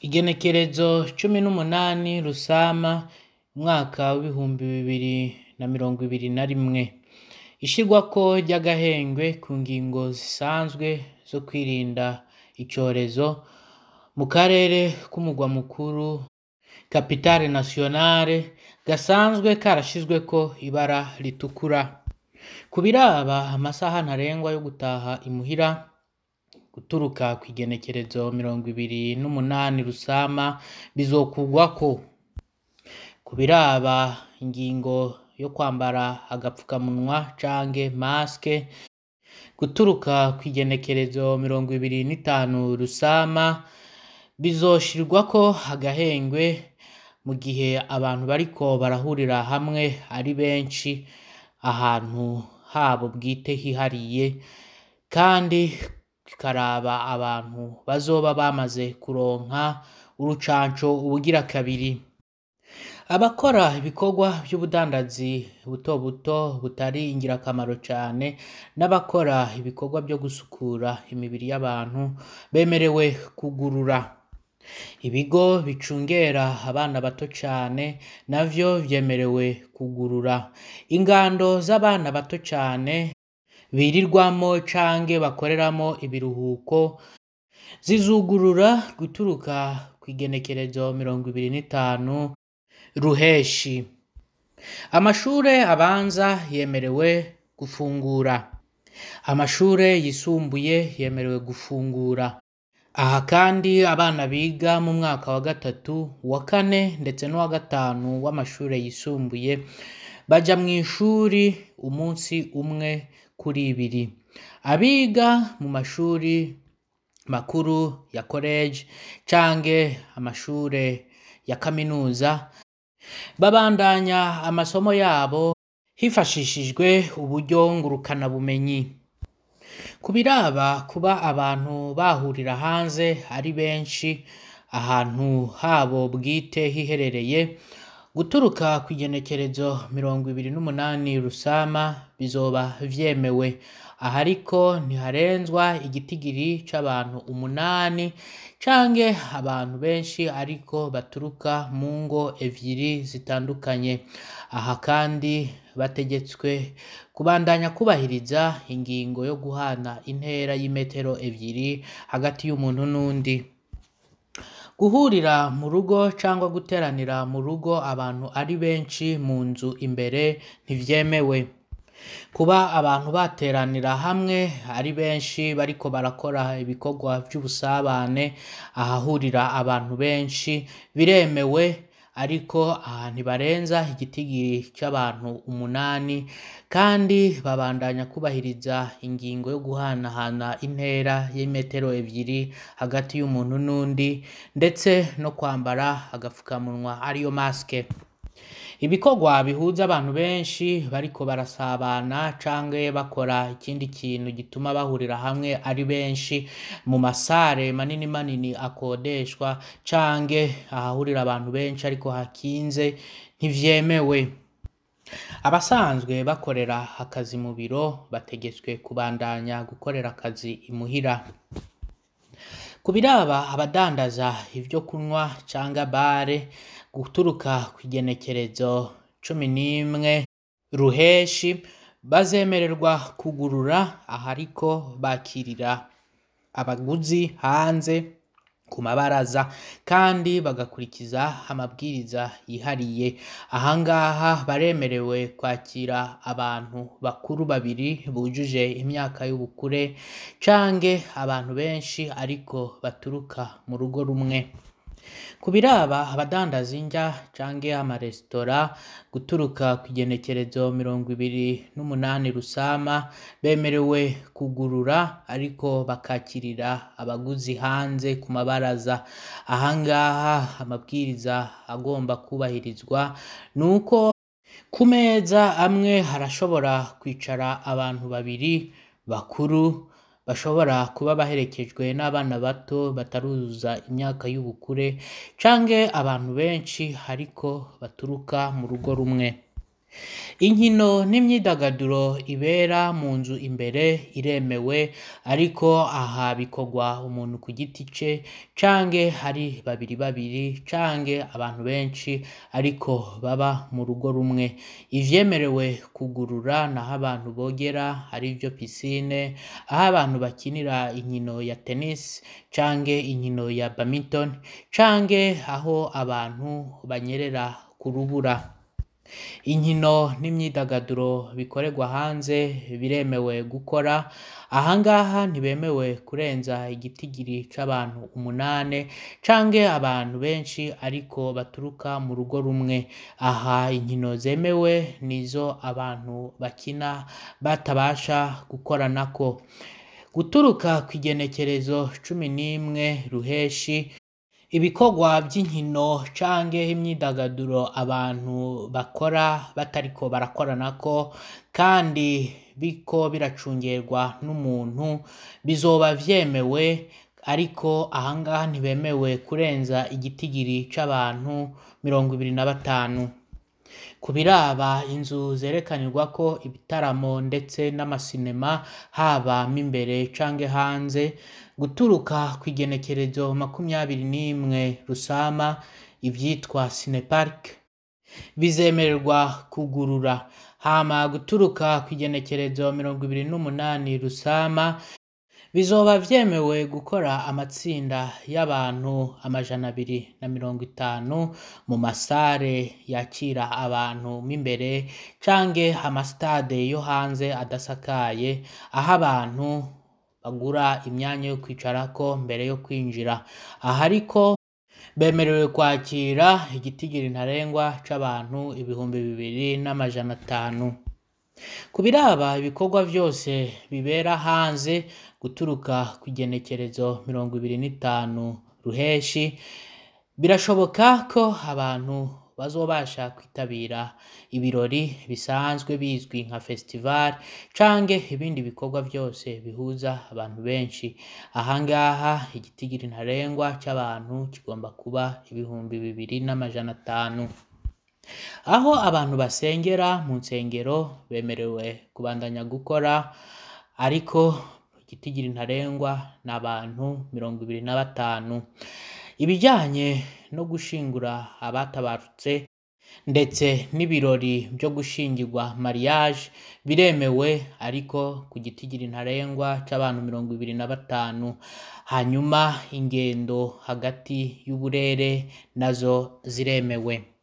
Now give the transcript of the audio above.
Igenekerezo cumi n'umunani Rusama umwaka w'ibihumbi bibiri na mirongo ibiri na rimwe. Ishirwako ry'agahengwe ku ngingo zisanzwe zo kwirinda icorezo mu karere k'umurwa mukuru kapitale nasiyonare gasanzwe karashizweko ibara ritukura. Ku biraba amasaha ntarengwa yo gutaha imuhira guturuka kw'igenekerezo mirongo ibiri n'umunani Rusama bizokurwako. Ku biraba ingingo yo kwambara agapfukamunwa canke masike guturuka kw'igenekerezo mirongo ibiri n'itanu Rusama bizoshirwako agahengwe mu gihe abantu bariko barahurira hamwe ari benshi ahantu habo bwite hihariye kandi kikaraba abantu bazoba bamaze kuronka urucanco ubugira kabiri. Abakora ibikorwa vy'ubudandazi buto buto butari ingirakamaro cane n'abakora ibikorwa vyo gusukura imibiri y'abantu bemerewe kugurura. Ibigo bicungera abana bato cane navyo vyemerewe kugurura. Ingando z'abana bato cane birirwamwo canke bakoreramwo ibiruhuko zizugurura guturuka kw'igenekerezo mirongo ibiri n'itanu Ruheshi. Amashure abanza yemerewe gufungura. Amashure yisumbuye yemerewe gufungura. Aha kandi abana biga mu mwaka wa gatatu, uwa kane ndetse n'uwa gatanu w'amashure yisumbuye baja mw'ishuri umunsi umwe kuri ibiri. Abiga mu mashuri makuru ya koleje canke amashure ya kaminuza babandanya amasomo yabo hifashishijwe uburyo ngurukanabumenyi. Ku biraba kuba abantu bahurira hanze ari benshi ahantu habo bwite hiherereye guturuka kw'igenekerezo mirongo ibiri n'umunani Rusama bizoba vyemewe. Aha ariko ntiharenzwa igitigiri c'abantu umunani canke abantu benshi ariko baturuka mu ngo evyiri zitandukanye. Aha kandi bategetswe kubandanya kwubahiriza ingingo yo guhana intera y'imetero evyiri hagati y'umuntu n'uwundi. Guhurira mu rugo cangwa guteranira mu rugo abantu ari benshi mu nzu imbere ntivyemewe. Kuba abantu bateranira hamwe ari benshi bariko barakora ibikorwa vy'ubusabane ahahurira abantu benshi biremewe ariko aha ntibarenza igitigiri c'abantu umunani kandi babandanya kwubahiriza ingingo yo guhanahana intera y'imetero evyiri hagati y'umuntu n'undi ndetse no kwambara agapfukamunwa ariyo masike. Ibikorwa bihuza abantu benshi bariko barasabana canke bakora ikindi kintu gituma bahurira hamwe ari benshi mu masare manini manini akodeshwa canke ahahurira abantu benshi ariko hakinze ntivyemewe. Abasanzwe bakorera akazi mu biro bategetswe kubandanya gukorera akazi imuhira. Ku biraba abadandaza ivyo kunywa canke bare guturuka kw'igenekerezo cumi n'imwe Ruheshi bazemererwa kugurura aha ariko bakirira abaguzi hanze ku mabaraza kandi bagakurikiza amabwiriza yihariye. Aha ngaha baremerewe kwakira abantu bakuru babiri bujuje imyaka y'ubukure canke abantu benshi ariko baturuka mu rugo rumwe. Ku biraba abadandaza indya canke amaresitora guturuka kw'igenekerezo mirongo ibiri n'umunani Rusama bemerewe kugurura ariko bakakirira abaguzi hanze ku mabaraza. Aha ngaha amabwiriza agomba kwubahirizwa nuko ku meza amwe harashobora kwicara abantu babiri bakuru bashobora kuba baherekejwe n'abana bato bataruzuza imyaka y'ubukure canke abantu benshi ariko baturuka mu rugo rumwe. Inkino n'imyidagaduro ibera mu nzu imbere iremewe ariko aha bikorwa umuntu ku giti ce canke hari babiri babiri canke abantu benshi ariko baba mu rugo rumwe ivyemerewe kugurura naho abantu bogera arivyo piscine aho abantu bakinira inkino ya tennis canke inkino ya badminton canke aho abantu banyerera ku rubura inkino n'imyidagaduro bikorerwa hanze biremewe gukora ahangaha ntibemewe kurenza igitigiri c'abantu umunane canke abantu benshi ariko baturuka mu rugo rumwe aha inkino zemewe nizo abantu bakina batabasha gukoranako guturuka kw'igenekerezo cumi n'imwe ruheshi ibikorwa vy'inkino canke imyidagaduro abantu bakora batariko barakoranako kandi biriko biracungerwa n'umuntu bizoba vyemewe ariko ahangaha ntibemewe kurenza igitigiri c'abantu mirongo ibiri na batanu ku biraba inzu zerekanirwako ibitaramo ndetse n'amasinema haba mo imbere canke hanze guturuka kw'igenekerezo makumyabiri n'imwe rusama ivyitwa cinepark bizemererwa kugurura hama guturuka kw'igenekerezo mirongo ibiri n'umunani rusama bizoba vyemewe gukora amatsinda y'abantu amajana abiri na mirongo itanu mu masare yakira abantu mo imbere canke amasitade yo hanze adasakaye aho abantu bagura imyanya yo kwicarako mbere yo kwinjira aha ariko bemerewe kwakira igitigiri ntarengwa c'abantu ibihumbi bibiri n'amajana atanu ku biraba ibikorwa vyose bibera hanze guturuka kw'igenekerezo mirongo ibiri n'itanu ruheshi birashoboka ko abantu bazobasha kwitabira ibirori bisanzwe bizwi nka festival canke ibindi bikorwa vyose bihuza abantu benshi ahangaha igitigiri ntarengwa c'abantu kigomba kuba ibihumbi bibiri n'amajana atanu aho abantu basengera mu nsengero bemerewe kubandanya gukora ariko igitigiri ntarengwa ni abantu mirongo ibiri na batanu ibijanye no gushingura abatabarutse ndetse n'ibirori vyo gushingirwa mariage biremewe ariko ku gitigiri ntarengwa c'abantu mirongo ibiri na batanu hanyuma ingendo hagati y'uburere nazo ziremewe